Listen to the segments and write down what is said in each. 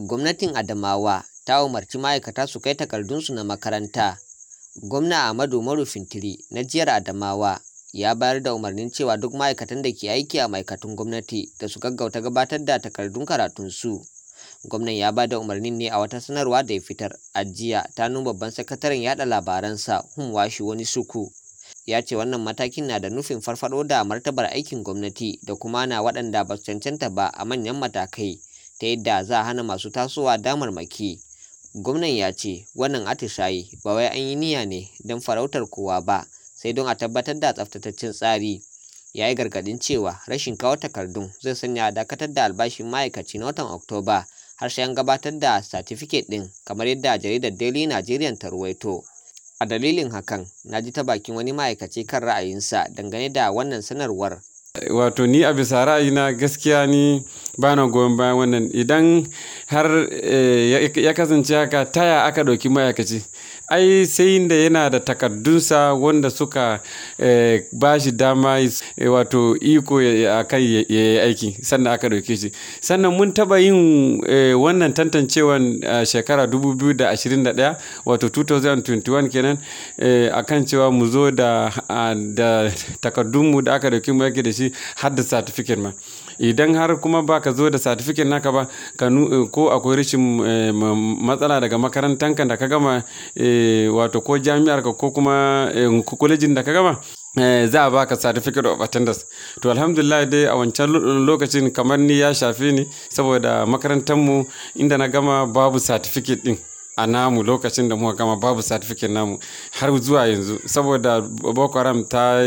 gwamnatin adamawa ta umarci ma'aikata su kai takardunsu na makaranta gwamna ahmadu umaru fintiri na jihar adamawa ya bayar da umarnin cewa duk ma'aikatan da ke aiki a ma'aikatun gwamnati da su gaggauta gabatar da takardun karatunsu gwamnan ya ba da umarnin ne a wata sanarwa da ya fitar a jiya ta nuna babban sakataren yada labaransa humwashi wani suku ya ce wannan matakin na da nufin farfado da martabar aikin gwamnati da kuma na waɗanda ba su cancanta ba a manyan matakai ta yadda za a hana masu tasowa damarmaki gwamnan ya ce wannan atisayi ba wai an yi niyya ne don farautar kowa ba sai don a tabbatar da tsaftataccen tsari ya yi gargadin cewa rashin kawo takardun zai sanya dakatar da albashin ma'aikaci na watan oktoba har sai an gabatar da satifiket ɗin kamar yadda jaridar daily nigerian ta ruwaito a dalilin hakan na ji ta bakin wani ma'aikaci kan ra'ayinsa dangane da wannan sanarwar wato ni a bisa ra'ayina gaskiya ni ba na goyon bayan wannan idan har ya kasance haka taya aka ɗauki ma'aikaci ai sai da yana da takardunsa wanda suka ba shi dama wato iko a kan ya yi aiki sannan aka ɗauke shi sannan mun taɓa yin wannan tantancewan shekara 2021 wato 2021 kenan a kan cewa mu zo da takardunmu da aka ɗauki mu yake da shi har da certificate ma idan har kuma ba ka zo da certificate naka ba ko akwai rashin matsala daga makarantanka da ka gama wato ko jami'ar ka ko kuma kwalejin da ka gama za a baka certificate of attendance to alhamdulillah dai a wancan lokacin kamar ni ya shafe ni saboda makarantarmu inda na gama babu certificate din a namu lokacin da muka gama babu certificate namu har zuwa yanzu saboda boko haram ta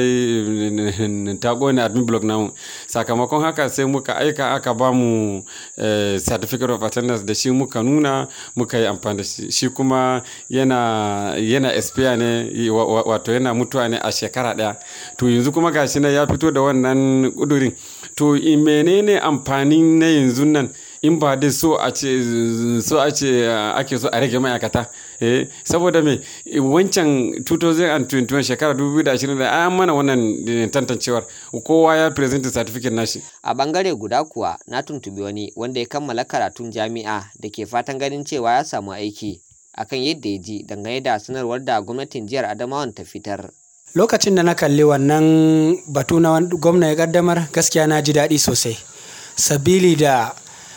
ta kone admin block namu sakamakon haka sai muka aika aka ba mu certificate of attendance da shi muka nuna muka yi amfani da shi shi kuma yana yana expire ne wato yana mutuwa ne a shekara daya to yanzu kuma gashi na ya fito da wannan kudurin to menene amfanin na yanzu nan in ba dai so a ce so a ce ake so a rage ma'aikata eh saboda me wancan 2021 shekara 2020 an mana wannan tantancewar kowa ya present certificate nashi a bangare guda kuwa na tuntubi wani wanda ya kammala karatun jami'a da ke fatan ganin cewa ya samu aiki akan yadda ya ji dangane da sanarwar da gwamnatin jihar adamawan ta fitar lokacin da na kalli wannan batu na gwamna ya kaddamar gaskiya na ji daɗi sosai sabili da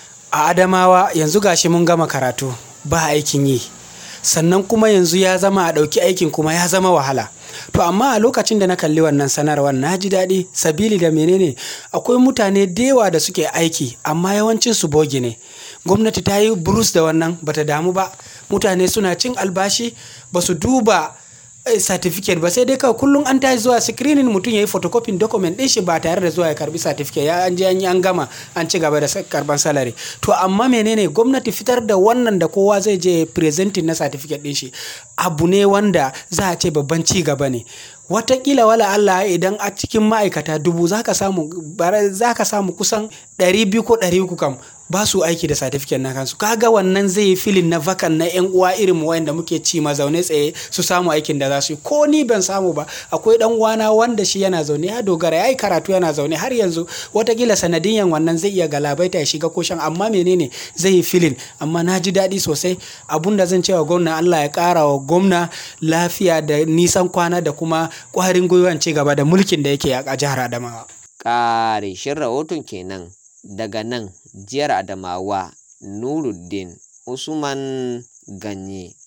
a adamawa yanzu gashi mun gama karatu ba aikin yi sannan kuma yanzu ya zama a ɗauki aikin kuma ya zama wahala to amma a lokacin da na kalli wannan sanarwar na ji daɗi sabili da menene akwai mutane da yawa da suke aiki amma yawancin su bogi ne gwamnati ta yi burus da wannan bata damu ba mutane suna cin albashi ba su duba certificate ba sai dai kawai kullum an tashi zuwa screening mutum ya yi photocopying document ɗin shi ba tare da zuwa ya karbi certificate ya an je an yi an gama an ci gaba da karban salary to amma menene gwamnati fitar da wannan da kowa zai je presenting na certificate ɗin shi abu ne wanda za a ce babban ci gaba ne watakila wala Allah idan a cikin ma'aikata dubu za ka samu samu kusan 200 ko 300 kam ba su aiki da certificate na kansu kaga wannan zai yi filin na vakan na yan uwa irin mu wanda muke ci ma zaune tsaye su samu aikin da za su yi ko ni ban samu ba akwai dan uwana wanda shi yana zaune ya dogara ya yi karatu yana zaune har yanzu watakila sanadiyan wannan zai iya galabaita ya shiga koshan amma menene zai yi filin amma na ji daɗi sosai abun da zan cewa gwamna Allah ya ƙara wa gwamna lafiya da nisan kwana da kuma ƙwarin gwiwan ci gaba da mulkin da yake a jihar Adamawa. Ƙarishin rahoton kenan daga nan jihar Adamawa Nuruddin Usman Ganye.